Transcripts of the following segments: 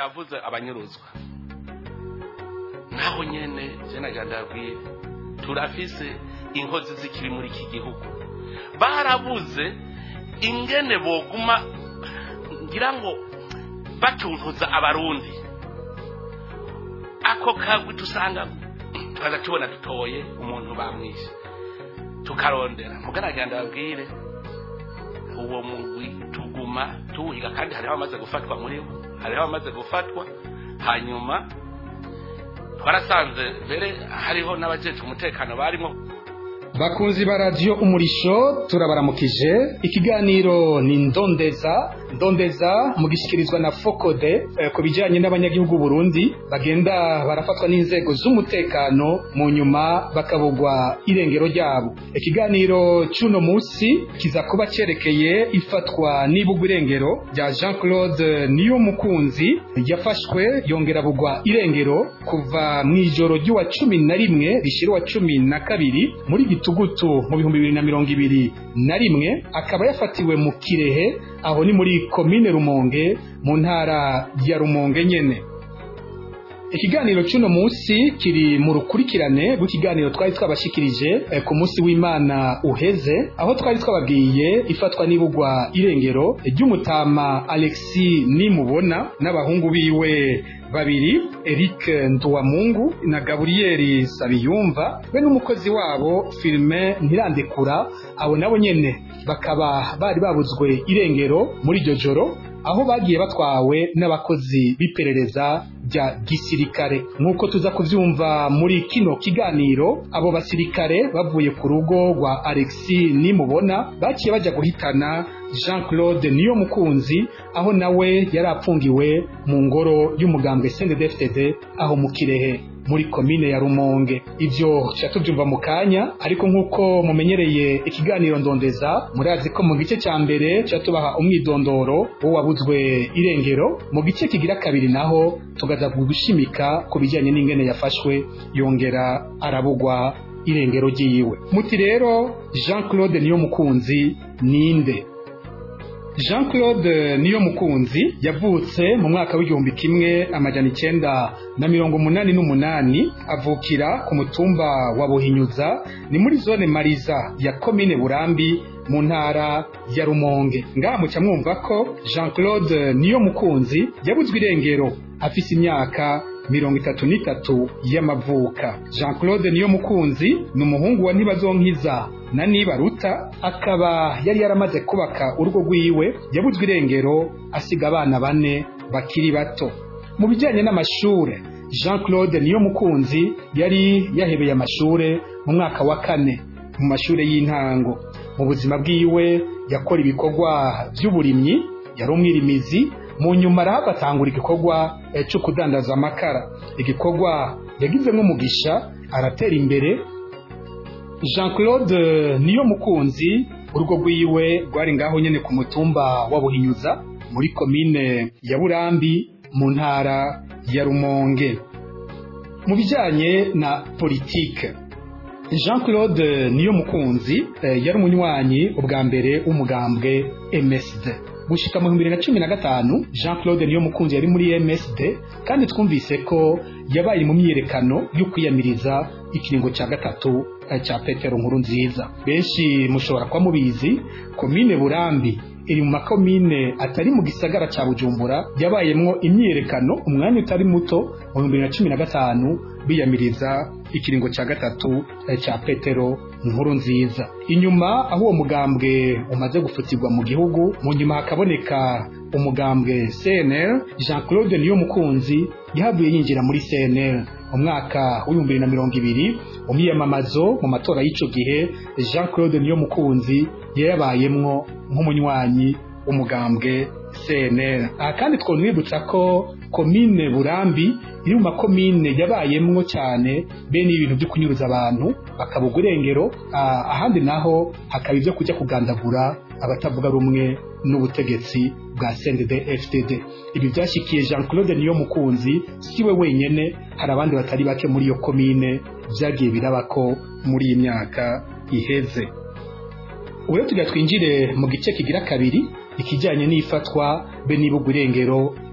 yavuze abanyuruzwa naho nyene je nagira ndabwire turafise inkozi zikiri muri iki gihugu barabuze ingene boguma ngira ngo batuntuza abarundi ako kagwi tusanga tukaza tubona dutoye umuntu bamwishe tukarondera mugaragira ndababwire uwo mugwi tuguma tuwiga kandi hariho abamaze gufatwa muri bo hariho abamaze gufatwa hanyuma twarasanze mbere hariho n'abajejwe umutekano barimo bakunzi ba radiyo umurisho turabaramukije ikiganiro ni ndondeza ndondeza mugishyikirizwa na fokode eh, ku bijyanye n'abanyagihugu burundi bagenda barafatwa n'inzego z'umutekano mu nyuma bakabugwa irengero ryabo ikiganiro cy'uno munsi kiza kuba cyerekeye ifatwa n'ibugwa irengero rya jean claude niyo mukunzi yafashwe yongera bugwa irengero kuva mu ijoro ry'uwa cumi na rimwe rishyira uwa cumi na kabiri muri gitugutu mu bihumbi bibiri na mirongo ibiri na rimwe akaba yafatiwe mu kirehe aho ni muri komine rumonge mu ntara ya rumonge nyene ikiganiro cy'uno munsi kiri mu rukurikirane rw'ikiganiro twari twabashikirije eh, ku munsi w'imana uheze aho twari twababwiye ifatwa n'ibugwa irengero ry'umutama alexi nimubona n'abahungu biwe babiri eric nduwamungu na gaburiyeri sabiyumva be n'umukozi wabo filime ntirandekura abo nabo nyene bakaba bari babuzwe irengero muri iryo joro aho bagiye batwawe n'abakozi b'iperereza rya gisirikare nk'uko tuza kubyumva muri kino kiganiro abo basirikare bavuye ku rugo rwa alexi nimubona baciye bajya guhitana jean claude niyo mukunzi aho nawe yari apfungiwe mu ngoro y'umugambwe cndfdd aho mu kirehe muri komine ya rumonge ibyo tuba tubyumva mu kanya ariko nk'uko mumenyereye ikiganiro ndondeza murazi ko mu gice cya mbere tuba tubaha umwidondoro wo wabuzwe irengero mu gice kigira kabiri naho tugaza gushimika ku bijyanye n'ingene yafashwe yongera arabugwa irengero ry'iyiwe muti rero jean claude niyo mukunzi ninde jean claude niyo mukunzi yavutse mu mwaka w'igihumbi kimwe amajana icyenda na mirongo umunani n'umunani avukira ku mutumba wa buhinyuza ni muri zone mariza ya komine burambi mu ntara ya rumonge ngaha muca mwumva ko jean claude niyo mukunzi yabuzwe irengero afise imyaka mirongo itatu n'itatu y'amavuka jean claude niyo mukunzi ni umuhungu wa ntibazonkiza na nibaruta akaba yari yaramaze kubaka urugo rwiwe yabuzwe irengero asiga abana bane bakiri bato mu bijyanye n'amashure jean claude niyo mukunzi yari yahebeye amashure mu mwaka wa kane mu mashure y'intango mu buzima bwiwe yakora ibikorwa by'uburimyi yari umwirimizi mu nyuma arahabatangura igikorwa cyo kudandaza amakara igikorwa yagize nk'umugisha aratera imbere jean claude niyo mukunzi urugo rwiwe rwari ngaho nyine ku mutumba wa buhinyuza muri komine ya burambi mu ntara ya rumonge mu bijyanye na politike jean claude niyo mukunzi yari umunywanyi ubwa mbere w'umugambwe msd gushika mu bihumbi bibiri na cumi na gatanu jean claude niyo mukunzi yari muri msd kandi twumvise ko yabaye mu myiyerekano yo kwiyamiriza ikiringo cya gatatu cya petero nkuru nziza benshi mushobora kuba mubizi komine burambi iri mu makomine atari mu gisagara cya bujumbura yabayemwo imyiyerekano umwanya utari muto mu bihumbi bibiri na cumi na gatanu biyamiriza ikiringo cya gatatu cya petero nkuru nziza inyuma aho uwo mugambwe umaze gufutirwa mu gihugu mu nyuma hakaboneka umugambwe cnl jean claude niyo mukunzi yahavuye yinjira muri cnl mu mwaka w'ibihumbi bibiri na mirongo ibiri mu myiyamamazo mu matora y'icyo gihe jean claude niyo mukunzi yayabayemwo nk'umunywanyi w'umugambwe cnl aha kandi twamwibutsa ko komine burambi iri mu makomine yabayemwo cyane bene ibintu byo kunyuruza abantu bakabugwa irengero ahandi naho hakaba ibyo kujya kugandagura abatavuga rumwe n'ubutegetsi bwa CNDD FDD ibi byashyikiye Jean Claude niyo mukunzi si we wenyene hari abandi batari bake muri iyo komine byagiye biraba ko muri iyi myaka iheze ubu rero tugira twinjire mu gice kigira kabiri ikijyanye n'ifatwa be n'ibugwa irengero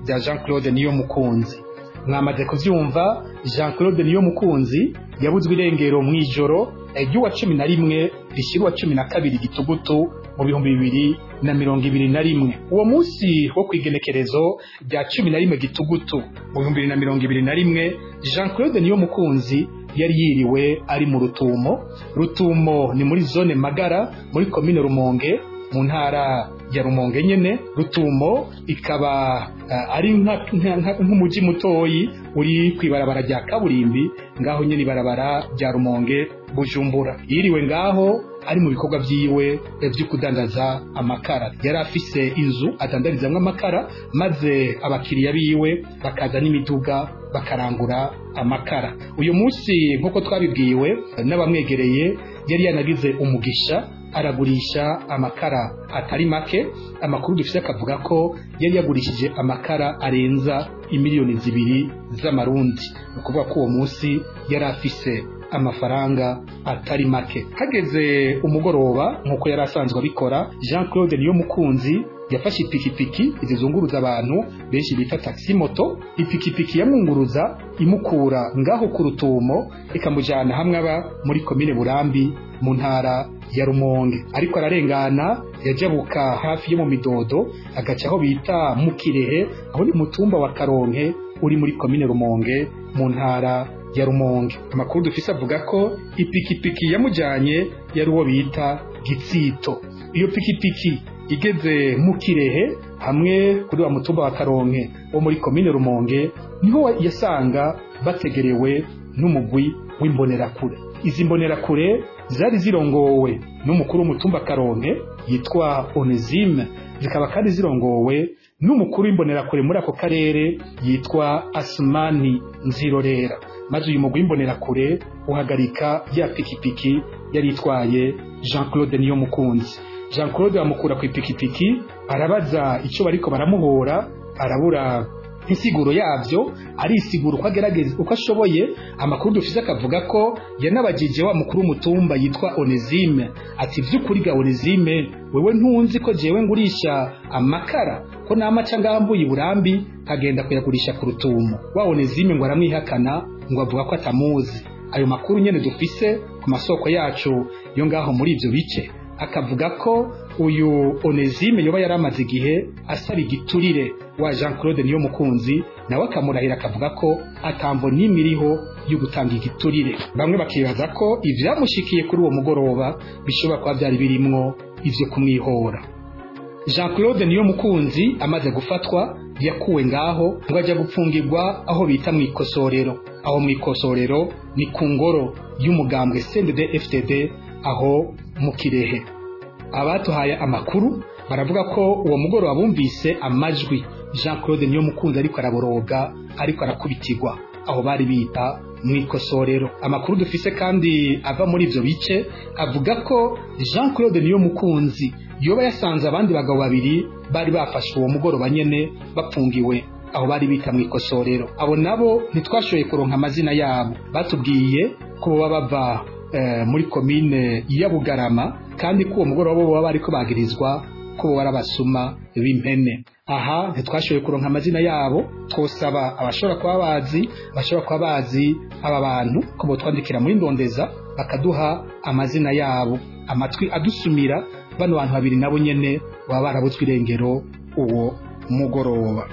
bya jean claude niyo mukunzi mwamaze kubyumva jean claude niyo mukunzi yabuzwe irengero mu ijoro ry'uwa cumi na rimwe rishyira uwa cumi na kabiri gitugutu mu bihumbi bibiri na mirongo ibiri na rimwe uwo munsi wo ku igenekerezo rya cumi na rimwe gitugutu mu bihumbi bibiri na mirongo ibiri na rimwe jean claude niyo mukunzi yari yiriwe ari mu rutumo rutumo ni muri zone magara muri komine rumonge mu ntara ya rumonge nyene rutumo ikaba uh, ari nk'umujyi mutoyi uri kwibarabara rya kaburimbi ngaho nyene ibarabara rya rumonge bujumbura yiriwe ngaho ari mu bikorwa vyiwe vyo kudandaza amakara yari afise inzu adandarizamwo amakara maze abakiriya biwe bakaza n'imiduga bakarangura amakara uyu munsi nk'uko twabibwiwe n'abamwegereye yari yanagize umugisha aragurisha amakara atari make amakuru dufite akavuga ko yari yagurishije amakara arenza imiliyoni zibiri z'amarundi ni ukuvuga ko uwo munsi yari afise amafaranga atari make hageze umugoroba nk'uko yari asanzwe abikora jean claude niyo mukunzi yafashe ipikipiki zizunguruza abantu benshi bita taxi moto ipikipiki yamwunguruza imukura ngaho ku rutumo ikamujyana hamwe aba muri komine burambi mu ntara ya rumonge ariko ararengana yajabuka hafi yo mu midodo agaca aho bita mu kirehe aho ni mutumba wa karonke uri muri komine rumonge mu ntara ya rumonge amakuru dufise avuga ko ipikipiki yamujyanye yari uwo bita gitsito iyo pikipiki igeze mu kirehe hamwe kuri wa mutumba wa karonke wo muri komine rumonge niho yasanga bategerewe n'umugwi w'imbonerakure izi mbonerakure zari zirongowe n'umukuru w'umutumba karonke yitwa onesime zikaba kandi zirongowe n'umukuru w'imbonerakure muri ako karere yitwa asumani nzirorera maze uyu mugwi w'imbonerakure uhagarika ya pikipiki yari itwaye jean claude niyo mukunzi jean claude bamukura ku ipikipiki arabaza icyo bariko baramuhora arabura insiguro yabyo arisigura uko agerageza uko ashoboye amakuru dufite akavuga ko yanabagije wa mukuru w'umutumba yitwa onesime ati by'ukuri ga onesime wewe ntunzi ko jewe ngurisha amakara ko namaca ngambuye iburambi nkagenda kuyagurisha ku rutumo wa onesime ngo aramwihakana ngo avuga ko atamuzi ayo makuru nyene dufise ku masoko yacu yo ngaho muri ivyo bice akavuga ko uyu onesime yoba yari amaze igihe asaba igiturire wa jean claude niyo mukunzi nawe akamurahira akavuga ko atambo n'imwe iriho yo gutanga igiturire bamwe bakibaza ko ibyamushikiye kuri uwo mugoroba bishobora kuba byari birimwo ivyo kumwihora jean claude niyo mukunzi amaze gufatwa yakuwe ngaho ngo ajya gupfungirwa aho bita mu ikosorero aho mu ikosorero ni ku ngoro y'umugambwe cndd ftd aho mu kirehe abatuhaye amakuru baravuga ko uwo mugoroba bumvise amajwi jean claude niyo mukunzi ariko araboroga ariko arakubitirwa aho bari bita mu ikosorero amakuru dufise kandi ava muri ivyo bice avuga ko jean claude niyo mukunzi yoba yasanze abandi bagabo babiri bari bafashe uwo mugoroba nyene bapfungiwe aho bari bita mu ikosorero abo nabo ntitwashoboye kuronka amazina yabo batubwiye ko boba bava muri komine ya bugarama kandi ko uwo mugoroba bo baba bariko bagirizwa ko bo barabasuma b'impene aha ntitwashoboye kuronka amazina yabo twosaba abashobora kuba bazi bashobora kuba bazi aba bantu ko botwandikira muri ndondeza bakaduha amazina yabo amatwi adusumira bano bantu babiri nabo nyene baba barabutswe irengero uwo mugoroba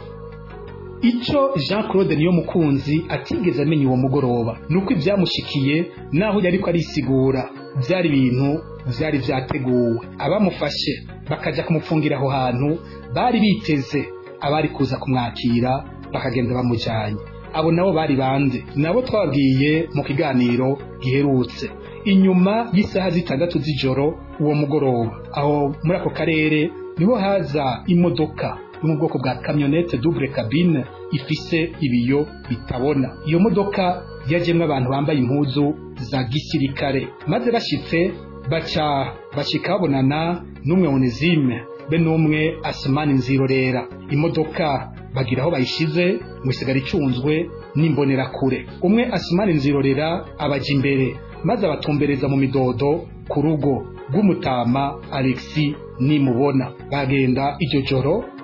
icyo jean claude niyo mukunzi atigeze amenya uwo mugoroba ni uko ibyamushikiye naho yari ko arisigura byari ibintu byari byateguwe abamufashe bakajya kumupfungira aho hantu bari biteze abari kuza kumwakira bakagenda bamujyanye abo nabo bari bande nabo twabwiye mu kiganiro giherutse inyuma y'isaha zitandatu z'ijoro uwo mugoroba aho muri ako karere niho haza imodoka yo mu bwoko bwa kamyonete double cabine ifise ibiyo bitabona iyo modoka yajemwe abantu bambaye impuzu za gisirikare maze bashitse baca bashika babonana n'umwe onezime be n'umwe asumani nzirorera imodoka bagira aho bayishize ngo isigara icunzwe n'imbonerakure umwe asumani nzirorera abaja imbere maze abatumbereza mu midodo ku rugo rw'umutama alexi nimubona bagenda iryo joro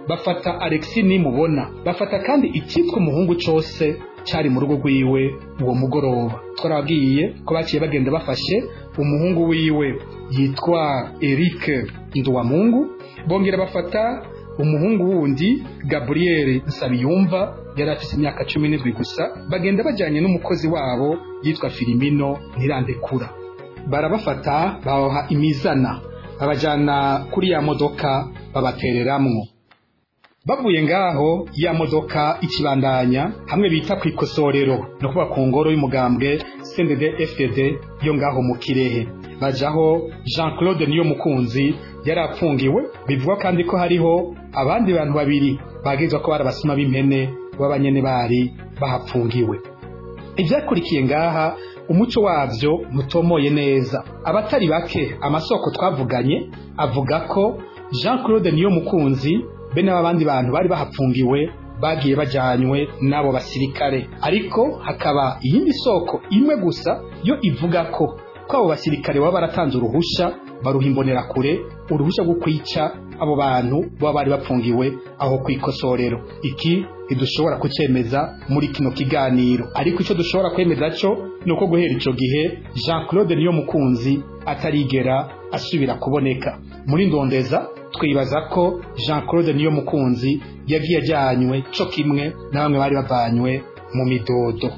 bafata alexi nimubona bafata kandi icyitwa umuhungu cyose cyari mu rugo rwiwe uwo mugoroba twarababwiye ko baciye bagenda bafashe umuhungu wiwe yitwa eric nduwamungu bongera bafata umuhungu wundi gaburiyeri nsabiyumva yari afite imyaka cumi n'indwi gusa bagenda bajyanye n'umukozi wabo yitwa filimino ntirandekura barabafata babaha imizana babajyana kuri ya modoka babatereramwo bavuye ngaho ya modoka ikibandanya hamwe bita ku ikosorero no kuba ku ngoro y'umugambwe CNDD FDD yo ngaho mu kirehe bajaho Jean Claude niyo mukunzi yari apfungiwe bivugwa kandi ko hariho abandi bantu babiri bagizwe ko barabasuma b'impene b'abanyene bari bahapfungiwe ibyakurikiye ngaha umuco wabyo mutomoye neza abatari bake amasoko twavuganye avuga ko Jean Claude niyo mukunzi be n'abandi bantu bari bahapfungiwe bagiye bajyanywe n'abo basirikare ariko hakaba iyindi soko imwe gusa yo ivuga ko ko abo basirikare baba baratanze uruhushya baruha imbonerakure uruhushya rwo kwica abo bantu baba bari bapfungiwe aho ku ikosorero iki ntidushobora kucyemeza muri kino kiganiro ariko icyo dushobora kwemeza cyo ni uko guhera icyo gihe jean claude niyo mukunzi atarigera asubira kuboneka muri ndondeza twibaza ko jean claude niyo mukunzi yagiye ajyanywe cyo kimwe na bamwe bari bavanywe mu midodo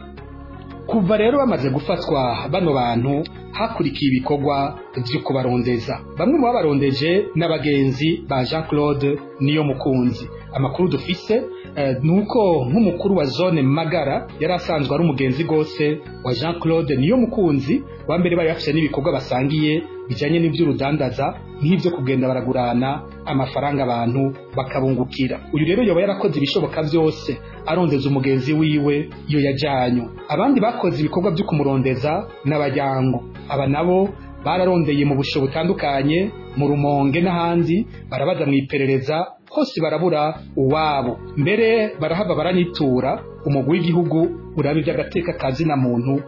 kuva rero bamaze gufatwa bano bantu hakurikiye ibikorwa byo kubarondeza bamwe mu babarondeje n'abagenzi ba jean claude niyo mukunzi amakuru dufise ni uko nk'umukuru wa zone magara yari asanzwe ari umugenzi rwose wa jean claude niyo mukunzi wa mbere bari bafite n'ibikorwa basangiye bijyanye n'iby'urudandaza nk'ibyo kugenda baragurana amafaranga abantu bakabungukira uyu rero yaba yarakoze ibishoboka byose arondeza umugenzi wiwe iyo yajyanywe abandi bakoze ibikorwa byo kumurondeza n'abajyango aba nabo bararondeye mu busho butandukanye mu rumonge n'ahandi barabaza mu iperereza hose barabura uwabo mbere barahava baranitura umugwi w'igihugu uraba iby'agateka ka zina muntu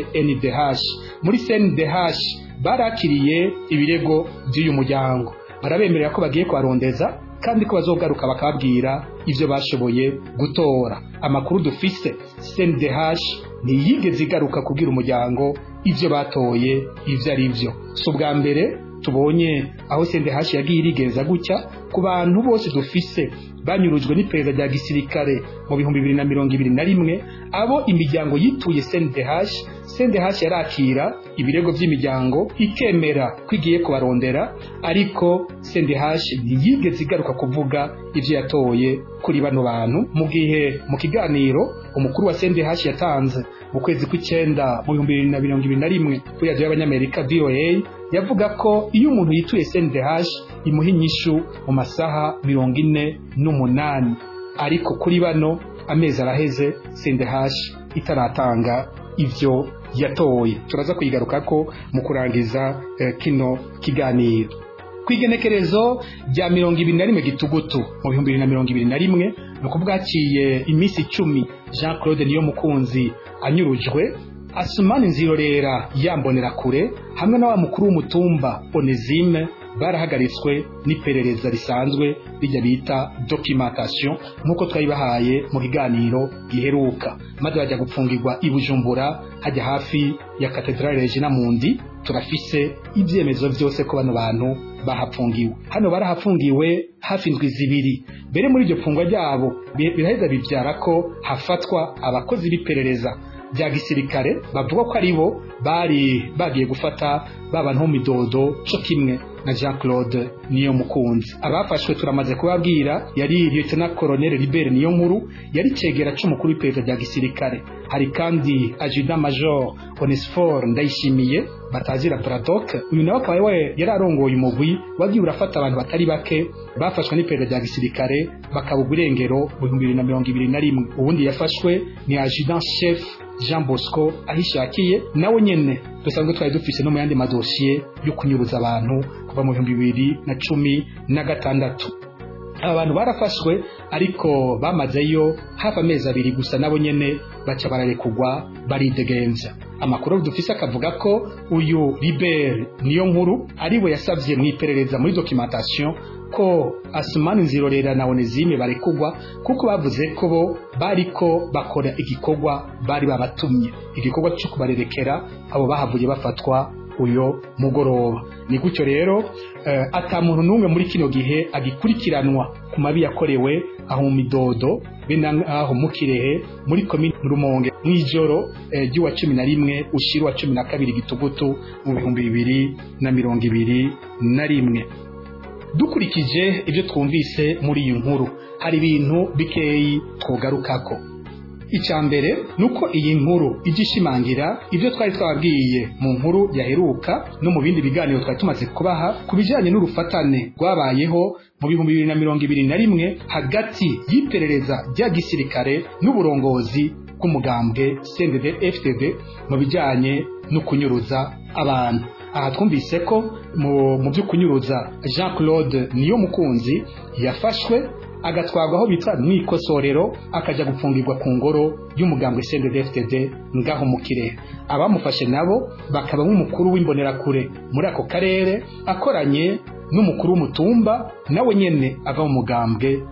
CNDH muri CNDH barakiriye ibirego by'uyu muryango barabemerera ko bagiye kubarondeza kandi ko bazogaruka bakababwira ibyo bashoboye gutora amakuru dufise CNDH ntiyigeze igaruka kubwira umuryango ibyo batoye ibyo ari byo si ubwa mbere tubonye aho CNDH yagiye irigenza gutya ku bantu bose dufise banyurujwe n'iperereza rya gisirikare mu bihumbi bibiri na mirongo ibiri na rimwe abo imiryango yituye CNDH CNDH yarakira ibirego by'imiryango ikemera ko igiye kubarondera ariko CNDH ntiyigeze igaruka kuvuga ibyo yatoye kuri bano bantu mu gihe mu kiganiro umukuru wa CNDH yatanze mu kwezi kw'icyenda mu bihumbi bibiri na mirongo ibiri na rimwe kuri radiyo y'abanyamerika VOA yavuga ko iyo umuntu yituye CNDH imuha inyishu mu masaha mirongo ine n'umunani ariko kuri bano amezi araheze CNDH itaratanga ibyo yatoye turaza kuyigaruka ko mu kurangiza eh, kino kiganiro ku igenekerezo rya mirongo ibiri na rimwe gitugutu mu bihumbi bibiri na mirongo ibiri na rimwe ni ukuvuga haciye iminsi icumi jean claude niyo mukunzi anyurujwe asumani nzirorera yambonera kure hamwe na wa mukuru w'umutumba onezime barahagaritswe n'iperereza risanzwe rijya bita documentation nk'uko twayibahaye mu kiganiro giheruka maze bajya gupfungirwa i bujumbura hajya hafi ya katedrale regina mundi turafise ibyemezo byose ko bano bantu bahapfungiwe hano barahafungiwe hafi indwi zibiri mbere muri iryo pfungwa ryabo biraheza bibyara ko hafatwa abakozi b'iperereza bya gisirikare bavuga ko ari bo bari bagiye gufata baba nto midodo cyo kimwe na Jean Claude niyo mukunzi abafashwe turamaze kubabwira yari Lieutenant Colonel Libert niyo nkuru yari cegera c'umukuru w'iperereza rya gisirikare hari kandi Adjudant Major Onesphore Ndayishimiye batazira Braddock uyu nawe akaba we yari arongoye umugwi wagiye urafata abantu batari bake bafashwe n'iperereza rya gisirikare bakabugwa irengero mu bihumbi bibiri na mirongo ibiri na rimwe ubundi yafashwe ni Adjudant Chef Jean Bosco ahishakiye nawe nyene dusanzwe twari dufise no mu yandi madosiye yo kunyuruza abantu kuva mu bihumbi bibiri na cumi na gatandatu aba bantu barafashwe ariko bamazeyo hafi amezi abiri gusa nabo nyene baca bararekugwa baridegenza amakuru dufise akavuga ko uyu Libert niyo nkuru ari we yasavye mu iperereza muri documentation ko asumani nzirorera na onezime barekugwa kuko bavuze ko bo bariko bakora igikorwa bari babatumye igikorwa cyo kubarerekera abo bahavuye bafatwa uyo mugoroba ni gutyo rero uh, ata muntu n'umwe muri kino gihe agikurikiranwa ku mabi yakorewe aho mu midodo be aho mu kirehe muri komini rumonge mw'ijoro ry'uwa uh, cumi na rimwe ushira wa cumi na kabiri gitugutu mu bihumbi bibiri na mirongo ibiri na rimwe dukurikije ibyo twumvise muri iyi nkuru hari ibintu bikeyi twogarukako icya mbere ni uko iyi nkuru ijya ishimangira ibyo twari twababwiye mu nkuru yaheruka no mu bindi biganiro twari tumaze kubaha ku bijyanye n'urufatane rwabayeho mu bihumbi bibiri na mirongo ibiri na rimwe hagati y'iperereza rya gisirikare n'uburongozi bw'umugambwe cndd ftd mu bijyanye no kunyuruza abantu aha twumvise ko mu byo kunyuruza jean claude niyo mukunzi yafashwe agatwarwa aho bita mu ikosorero akajya gufungirwa ku ngoro y'umugambwe CNDD-FDD ngaho mu kirehe abamufashe nabo bakaba nk'umukuru w'imbonerakure muri ako karere akoranye n'umukuru w'umutumba nawe nyene ava mu mugambwe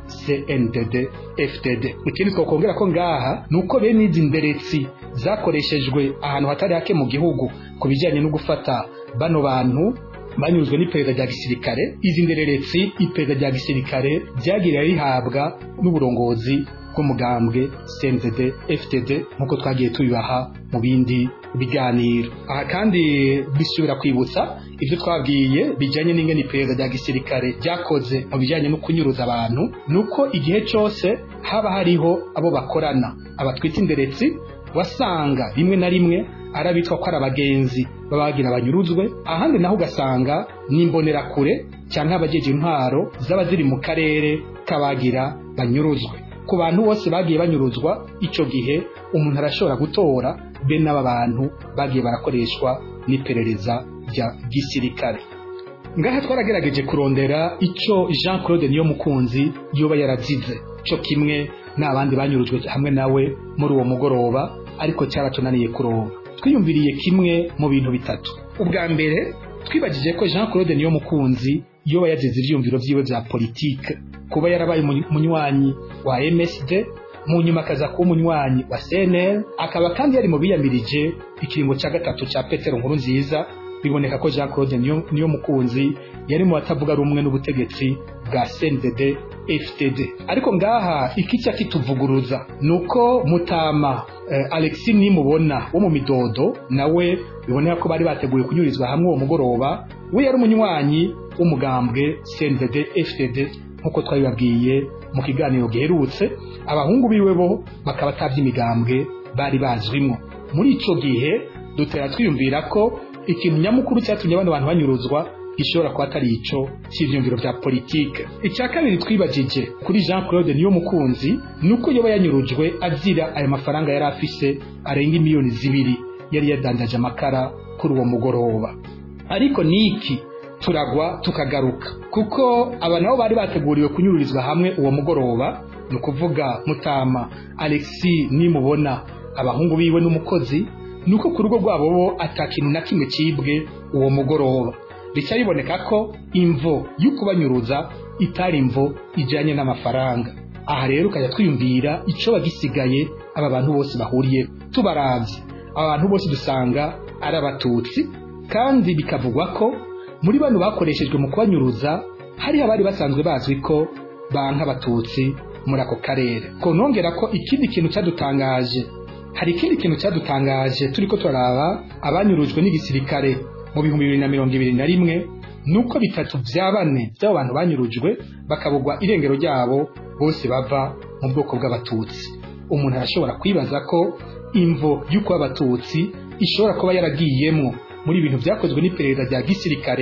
CNDD-FDD ikindi twakongera ko ngaha ni uko bene izi nderetsi zakoreshejwe ahantu hatari hake mu gihugu ku bijyanye no gufata bano bantu banyuzwe n'iperereza rya gisirikare izi ndereretsi iperereza rya gisirikare ryagiriye rihabwa n'uburongozi bw'umugambwe CNDD FTD nk'uko twagiye tubibaha mu bindi biganiro aha kandi bisubira kwibutsa ibyo twabwiye bijyanye n'ingene iperereza rya gisirikare ryakoze mu bijyanye no kunyuruza abantu ni uko igihe cyose haba hariho abo bakorana abatwita inderetsi wasanga rimwe na rimwe arabitwa ko ari abagenzi baba bagira banyuruzwe ahandi naho ugasanga n'imbonerakure cyangwa abajeje intwaro zaba ziri mu karere k'abagira banyuruzwe ku bantu bose bagiye banyuruzwa icyo gihe umuntu arashobora gutora be n'aba bantu bagiye barakoreshwa n'iperereza rya gisirikare ngaha twaragerageje kurondera icyo jean claude niyo mukunzi yoba yarazize cyo kimwe n'abandi banyurujwe hamwe nawe muri uwo mugoroba ariko cyaratunaniye kuroba twiyumviriye kimwe mu bintu bitatu ubwa mbere twibagije ko jean claude niyo mukunzi yoba yazize ibyiyumviro byiwe bya politike kuba yarabaye umunywanyi wa msd mu nyuma akaza kuba umunywanyi wa cnl akaba kandi yari mu biyamirije ikiringo cya gatatu cya petero nkuru nziza biboneka ko jean claude niyo mukunzi yari mu batavuga rumwe n'ubutegetsi bwa cndd ftd ariko ngaha ikica kituvuguruza ni uko mutama eh, alexi nimubona wo mu midodo nawe biboneka ko bari bateguye kunyurizwa hamwe uwo mugoroba we yari umunywanyi w'umugambwe cndd ftd nk'uko twabibabwiye mu kiganiro giherutse abahungu biwe bo bakaba ataby'imigambwe bari bazwimo muri icyo gihe dutera twiyumvira ko ikintu nyamukuru cyatumye bano bantu banyuruzwa gishobora kuba atari icyo cy'ibyumviro bya politike icya kabiri twibagije kuri jean claude niyo mukunzi ni uko yoba yanyurujwe azira ayo mafaranga yari afise arenga miliyoni zibiri yari yadandaje amakara kuri uwo mugoroba ariko niki turagwa tukagaruka kuko aba nabo bari bateguriwe kunyururizwa hamwe uwo mugoroba ni ukuvuga mutama alexi nimubona abahungu biwe n'umukozi ni uko ku rugo rwabo bo atakintu na kimwe cyibwe uwo mugoroba bica biboneka ko imvo y'ukubanyuruza itari imvo ijyanye n'amafaranga aha rero ukajya twiyumvira icyo bagisigaye aba bantu bose bahuriye tubarabye aba bantu bose dusanga ari abatutsi kandi bikavugwa ko muri bano bakoreshejwe mu kubanyuruza hariho abari basanzwe bazwi ko banka abatutsi muri ako karere konongera ko ikindi kintu cyadutangaje hari ikindi kintu cyadutangaje turi ko turaraba abanyurujwe n'igisirikare mu bihumbi bibiri na mirongo ibiri na rimwe ni uko bitatu bya bane by'abo bantu banyurujwe bakabugwa irengero ryabo bose bava mu bwoko bw'abatutsi umuntu arashobora kwibaza ko imvo y'uko abatutsi ishobora kuba yaragiyemwo muri ibintu byakozwe n'iperereza rya gisirikare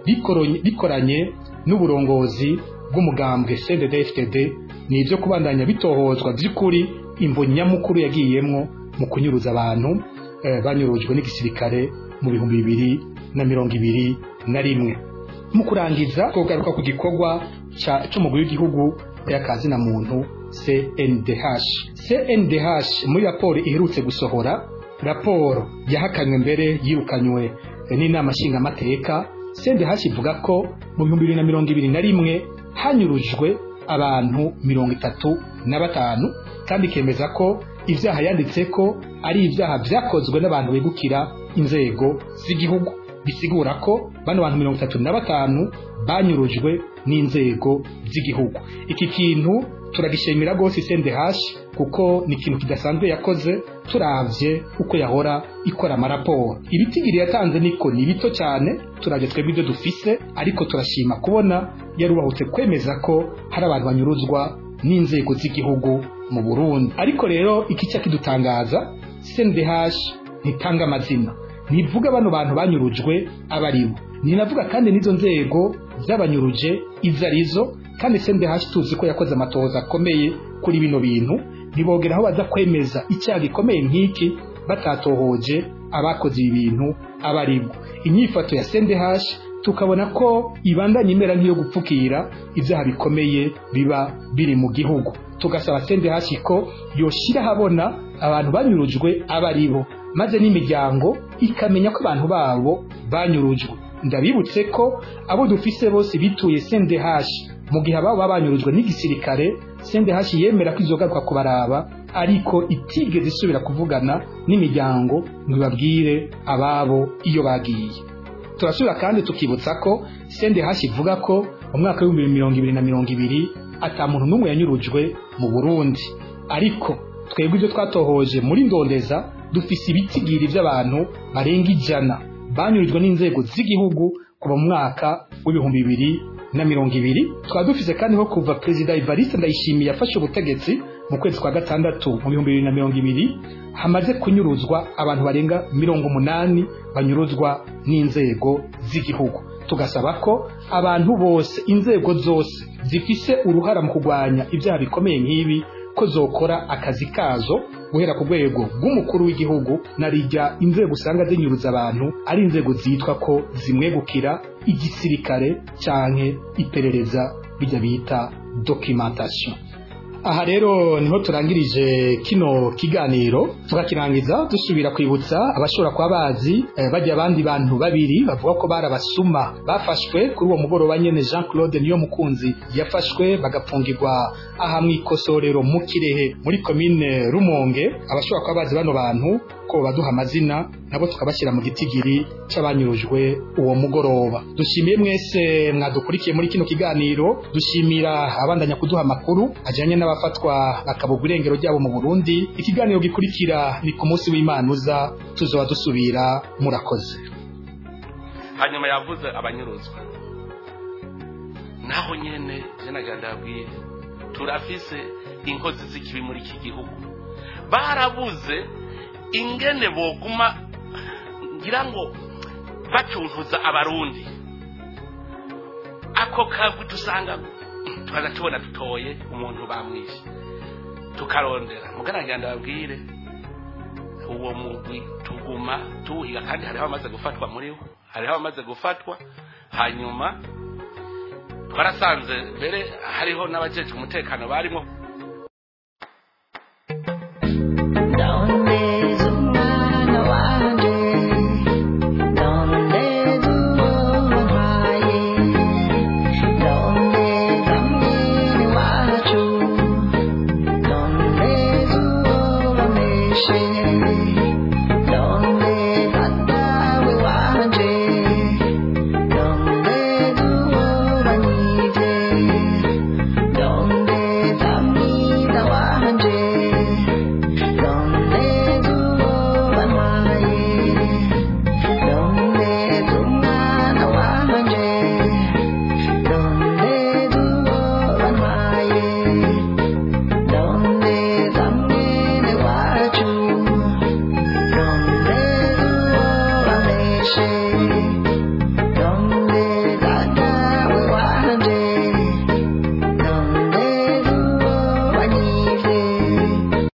bikoranye n'uburongozi bw'umugambwe cndd ni ibyo kubandanya bitohozwa by'ukuri imvo nyamukuru yagiyemwo mu kunyuruza abantu banyurujwe n'igisirikare mu bihumbi bibiri na mirongo ibiri na rimwe mu kurangiza kugaruka ku gikorwa cy'umugwi w'igihugu y'akazi na muntu cndh cndh muri raporo iherutse gusohora raporo yahakanywe mbere yirukanywe n'inama nshingamateka cndh ivuga ko mu bihumbi bibiri na mirongo ibiri na rimwe hanyurujwe abantu mirongo itatu na batanu kandi ikemeza ko ibyaha yanditse ko ari ibyaha byakozwe n'abantu begukira inzego z'igihugu bisigura ko bano bantu mirongo itatu na batanu banyurujwe n'inzego z'igihugu iki kintu turagishimira rwose hashi kuko ni ikintu kidasanzwe yakoze turavye uko yahora ikora amaraporo ibitigiri yatanze niko ni bito cyane turavye twebwe ibyo dufise ariko turashima kubona yarubahutse kwemeza ko hari abantu banyuruzwa n'inzego z'igihugu mu Burundi ariko rero iki cya kidutangaza hashi ntitanga amazina ntivuga bano bantu banyurujwe abaribo ninavuga kandi n'izo nzego z'abanyuruje izo arizo kandi hashi tuzi ko yakoze amatohoza akomeye kuri bino bintu ntibogera aho baza kwemeza icyaha gikomeye nk'iki batatohoje abakoze ibi bintu abaribwo inyifato ya hashi tukabona ko ibandanya imera nk'iyo gupfukira ibyaha bikomeye biba biri mu gihugu tugasaba hashi ko yoshyira ahabona abantu banyurujwe abaribo maze n'imiryango ikamenya ko abantu babo banyurujwe ndabibutse ko abo dufise bose bituye hashi mu gihe ababo baba banyurujwe n'igisirikare hashi yemera ko izogaruka kubaraba ariko itigeze isubira kuvugana n'imiryango ngo ibabwire ababo iyo bagiye turasubira kandi tukibutsa ko hashi ivuga ko mu mwaka w'ibihumbi mirongo ibiri na mirongo ibiri ata muntu n'umwe yanyurujwe mu burundi ariko twebwe ibyo twatohoje muri ndondeza dufise ibitigiri by'abantu barenga ijana banyurijwe n'inzego z'igihugu kuva mu mwaka w'ibihumbi bibiri na mirongo ibiri twaba dufise kandi ho kuva perezida Evariste Ndayishimiye yafashe ubutegetsi mu kwezi kwa gatandatu mu bihumbi bibiri na mirongo ibiri hamaze kunyuruzwa abantu barenga mirongo umunani banyuruzwa n'inzego z'igihugu tugasaba ko abantu bose inzego zose zifise uruhara mu kurwanya ibyaha bikomeye nk'ibi ko zokora akazi kazo guhera ku rwego rw'umukuru w'igihugu na rijya inzego usanga zinyuruza abantu ari inzego zitwa ko zimwegukira igisirikare canke iperereza bijya bita documentation aha rero niho turangirije kino kiganiro tukakirangiza dusubira kwibutsa abashobora kuba bazi eh, bajya abandi bantu babiri bavuga ko bari abasuma bafashwe kuri uwo mugoroba nyene Jean Claude niyo mukunzi yafashwe bagapfungirwa aha mw'ikosorero mu Kirehe muri komine Rumonge abashobora kuba bazi bano bantu ko baduha amazina nabo tukabashyira mu gitigiri c'abanyurujwe uwo mugoroba dushimiye mwese mwadukurikiye muri kino kiganiro dushimira abandanya kuduha amakuru ajanye n'abafatwa bakabugwa irengero ryabo mu Burundi ikiganiro gikurikira ni ku munsi w'Imana uza tuzoba dusubira murakoze hanyuma yavuze abanyuruzwa naho nyene je nagira ndabwire turafise inkozi z'ikibi muri iki gihugu barabuze ingene boguma ngira ngo bacuntuza abarundi ako kagwi dusanga tukaza tubona dutoye umuntu bamwishe tukarondera mugaragira ndababwire uwo mugwi tuguma tuwiga kandi hariho abamaze gufatwa muri wo hariho abamaze gufatwa hanyuma twarasanze mbere hariho n'abajeje umutekano barimo